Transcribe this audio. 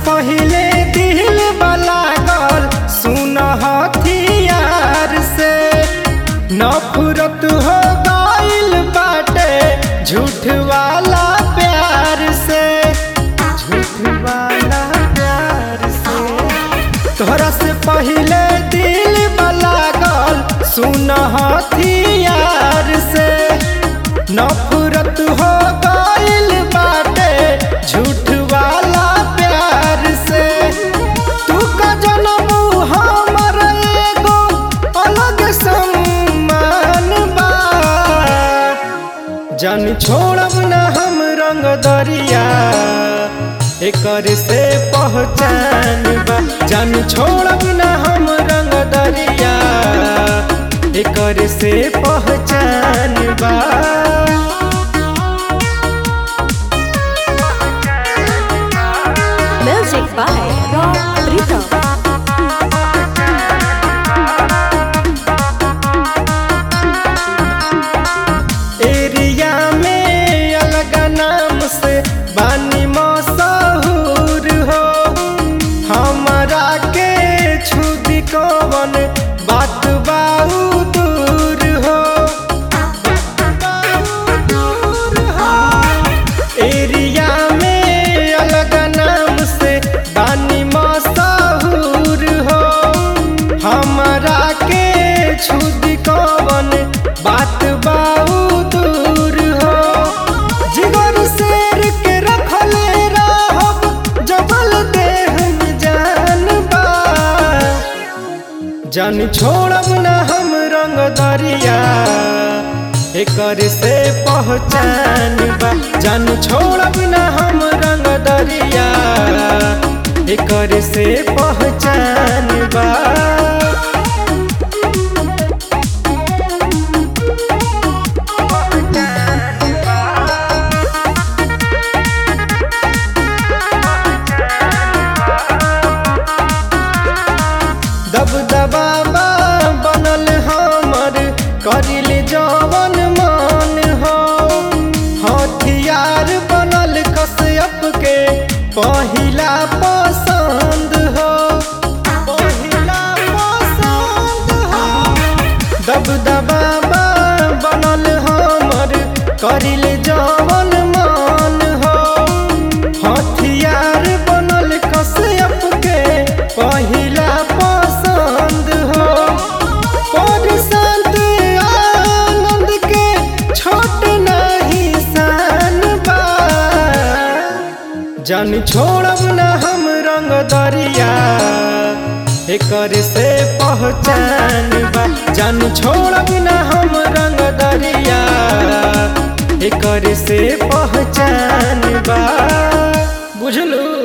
पहिले दिल लागल सुन हथियार से नफरत हो गइल बाटे झूठ वाला प्यार से झूठ वाला प्यार से तोहरा से पहिले दिल लागल सुन हथियार से नफरत हो गइल बाटे झूठ वाला प्यार से तू का जन्म हमर एगो अलग सम्मान बा जान छोड़ब न हम रंग दरिया एकर से पहचान बा जान छोड़ब न हम रंग दरिया एकर से पहचान बा Music by Rob Rhythm. Area में अलग नाम से बानी मशहूर हो हमारा के छुदी कवन बात बाऊ दूर हो एरिया में अलग नाम से बानी मशहूर हो हमारा के छुदी कवन बात बाऊ दूर हो जिगर शेर के रखले रहब जबल देह में जान बा जान छोड़ब न हम रंग दरिया एकर से पहचान बा जान छोड़ब न हम रंग दरिया एकर से पहचान बा दबदबा बनल हमर करिल जवन मान हो हथियार बनल कश्यप के पहिला पसंद हो पहिला पसंद हो दबदबा बनल हमर करिल जवन मान हो हथियार बनल कश्यप के पहिला पसंद हो पर संत आनंद के छोट नहीं सान बा जान छोड़ब न हम रंग दरिया एकर से पहचान बा जान छोड़ब न हम रंग दरिया एकर से पहचान बा बुझलू